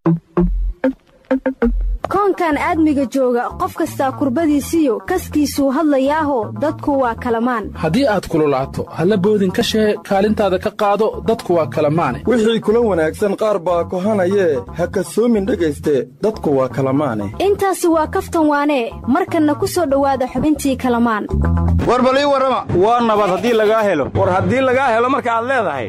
koonkan aadmiga jooga qof kastaa kurbadiisiyo kaskiisuu hadlayaaho dadku waa kalamaan haddii aad kululaato halla boodin ka shee kaalintaada ka qaado dadku waa kalamaane wixii kula wanaagsan qaar baa kohanayee ha kasoomin dhegayste dadku waa kalamaane intaasi waa kaftan waanee markanna ku soo dhowaada xubintii kalamaan war bal ii warrama waa nabad haddii lagaa helo war haddii lagaa helo marka aad leedahay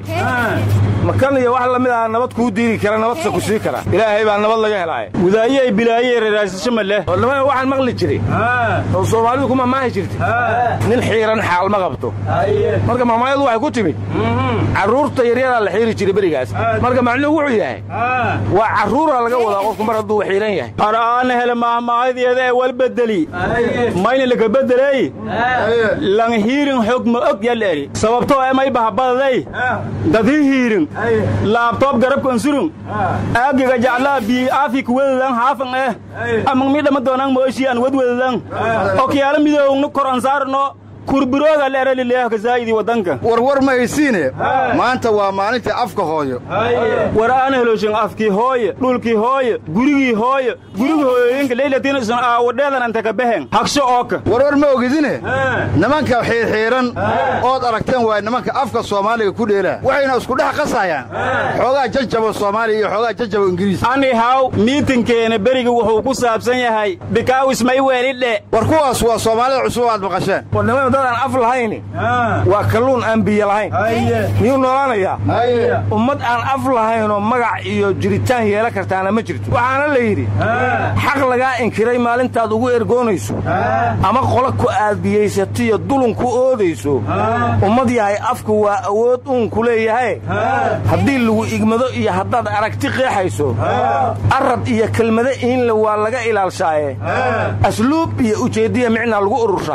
makan iyo wax lamid ah nabad kuu diidi kara nabadse ku sii kara ilaahay baa nabad laga helaaye widaayey bilaayey raraasasho ma leh odhamada waxaan maqli jiray oo soomaalidu ku mamaahi jirtay nin xiiran xaal ma qabto marka mamaayadu waxay ku timid carruurta yaryadaa la xiiri jiray berigaas marka macnuhu wuxuu yahay waa carruura laga wadaa qofku mar hadduu xiiran yahay araana hele maahmaahadeeda ee wal bedeli mayna laka bedeley lang hiirin xog ma og yal eri sababtoo emay bahabadaday dadhi hiirin laabtoob garabkan surun aagiga jaclaa bii aafi kuwedadan haafan eh amang midhama doonang mooshi an wedwedadan okyaala midoowngnu kor ansaarno kurburooga leeralileah kasaa'idii waddanka warwar ma haysiine maanta waa maalintii afka hooyo war aan heloshin afkii hooye dhulkii hooye gurigii hooye gurigi hooyooyinka leylatiinsan aawadheedan anta ka behen hagsho ooka warwar ma ogidine nimanka xiirxiiran ood aragteen waay nimanka afka soomaaliga ku dheelaa waxayna isku dhex qasayaan xoogaa jajabo soomaaliya iyo xoogaa jajabo ingiriis anihaw miitinkeena beriga wuxuu ku saabsan yahay bikaawis may weelidhe war kuwaas waa soomaalida cusub aad maqasheen dadaan af lahayni waa kalluun aan biyo lahayn miyuu noolaanayaa ummad aan af lahaynoo magac iyo jiritaan yeela kartaana ma jirto waxaana la yidhi xaq lagaa inkiray maalintaad ugu ergoonayso ama qola ku aadbiyaysatiyo dulun ku oodayso ummad yahay afku waa awood uunku leeyahay haddii lagu igmado iyo haddaad aragti qeexayso arad iyo kelmado iinle waa laga ilaalshaaye asluub iyo ujeeddiya micnaa lagu urursha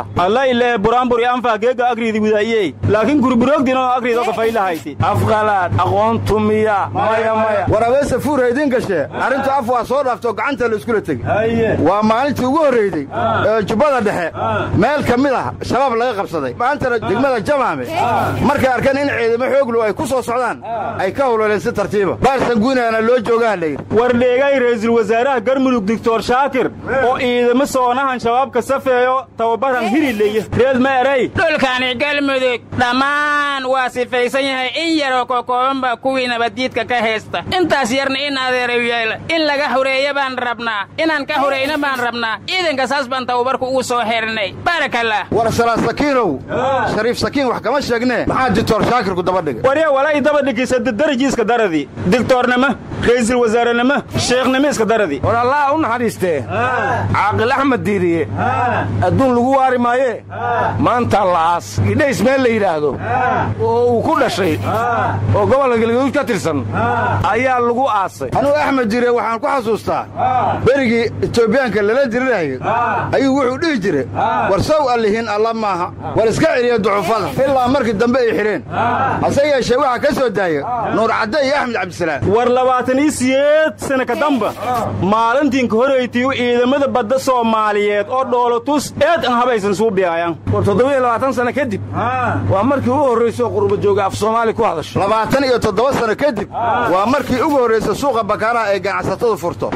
anfageega agriidi widaayey laakiin gurburoogdinoo agriidoo gafaylahayti afqalaad aqoontu miya maya maya war abeese fuura idiin gashee arrintu af waa soo dhaaftoo gacanta la iskula tegi waa maalintii ugu horraydey ee jubbada dhexe meel ka mid ah shabaab laga qabsaday maantana degmada jamaame markay arkeen in ciidamo xooglu ay ku soo socdaan ay ka howleeleen si tartiiba baarsan guunaana loo joogaha layidhi war dheegay ra'iisul wasaaraha garmudug doctor shaakir oo ciidamo soonahan shabaabka safeeyo tababaran hirileeye reed ma eray dhulkani galmudug dhammaan waa sifaysan yahay in yaroo kokoobanba kuwii nabaddiidka ka haysta intaas yarna in adeerayu yeela in laga horeeya baan rabnaa inaan ka horayna baan rabnaa ciidanka saas baan tababarku ugu soo xirnay baarakallah war salaad sakiinow shariif sakiin wax kama sheegnee maxaa dictor shaakirku daba dhigay warya walay daba dhigisa darajiiska daradii digtoornimo ra'iisul wasaarenimo sheekhnimo iska daradii war allaha u naxariistee caaqil axmed diiriye adduun lagu waari maayee maanta la'aas gidhays meel la yidhaahdo oo uu ku dhashay oo gobolka galgaduud ka tirsan ayaa lagu aasay anugu axmed jire waxaan ku xasuustaa berigii etoobiyaanka lala diriraayo ayuu wuxuu dhihi jire war saw allihiin alla maaha war iska celiya ducufada ilaa markii dambe ay xidheen hase yeeshee waxaa ka soo daaya nuur cadde iyo axmed cabdisalaam war labaatan iyo siyeed sana ka damba maalintiinka horaytiyu ciidamada badda soomaaliyeed oo dhoolotus eed an habaysan suubiyaayaan war toddobiyo labaatan sana kadib waa markii ugu horraysoo qurba jooga af soomaali ku hadasho labaatan iyo toddoba sano kadib waa markii ugu horraysa suuqa bakaaraha ay ganacsatadu furto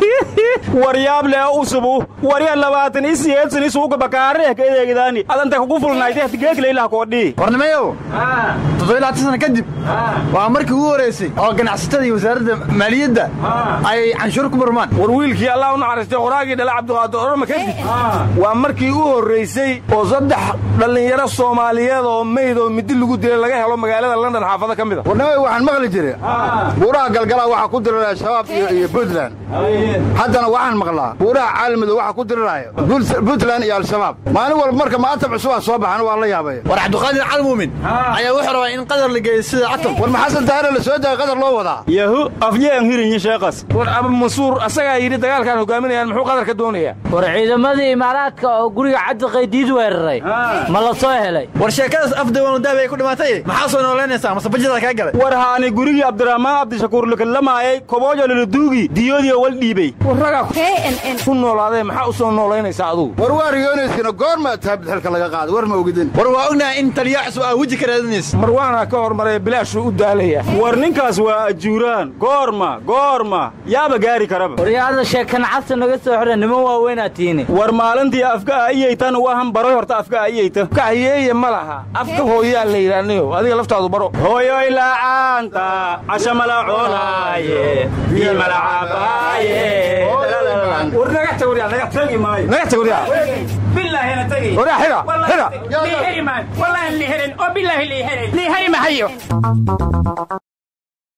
waryaab lee usubu warya labaatan iyo siyeed sani suuqa bakaareh ka edeegdaani adanta kugu fulnaaytay hatigeeklaylaha koodhii warnimayow toddobiyo labaatan sana kadib waa markii ugu horraysay oo ganacsatada iyo wasaaradda maaliyadda ay canshuur ku murmaan war wiilkii allah u naxariistay qoraagii dhala cabdiqaadir orama kadib waa markii u horraysay oo saddex dhallinyaro soomaaliyeed oo mayd oo midi lagu dilay laga helo magaalada london xaafado ka mida warnimay waxaan maqli jire buuraha galgalaa waxaa ku diriraya shabaab iyo puntland haddana waxaan maqlaa buuraha caalamido waxaa ku diriraya puntland iyo al-shabaab maalin walba marka maatab cusubaa soo baxan waa la yaabaya war cabdiqaadir calmuumin ayaa wuxuu rabaa in qadar la geeyo sida atom war maxasan taare la soo daaya qadar loo wadaa yahu afyeen hirinyi sheekas war aba mansuur asagaa yidhi dagaalkaan hogaaminayaan muxuu qadar ka doonayaa war ciidamadii imaaraadka oo guriga cabdiqaydiid weeraray ma la soo helay war sheekadaas afdawanudaabi ay ku dhimaatay maxaa soo noolaynaysaa mase bajadaa kaa galay war haani gurigii abdiraxmaan cabdishakuur lakalamaayay koboojo laladuugi diyoodiyo wal dhiibey warragaa ku noolaadee maxaa u soo noolaynaysaa adugu war waa riyoonayskina goorma taabidxilka laga qaada war ma ogidin war waa ognahay in taliyaa cusub aa weji ka raadinaysa marwaanaa ka hormaraya bilaashuu u daalaya war ninkaas waa ajuuraan goor goorma goorma yaaba gaari karaba waryaada sheekan cabsi naga soo xidha niman waaweynaad tiini war maalintii afka ayeytan wahan baroy horta afka ayeyta kahayeeye ma laha afka hooyaa la yidhaaniyo adiga laftaadu baro hooyoy la'aanta casha mala cunaaye biyo mala cabaaye war naga tag waryaa naga tagi maayo naga tag waryaa billaahina tagi waryaa xidha xidha liiheri maayo wallaahi liiherin oo billaahi liiherin liiheri mahayo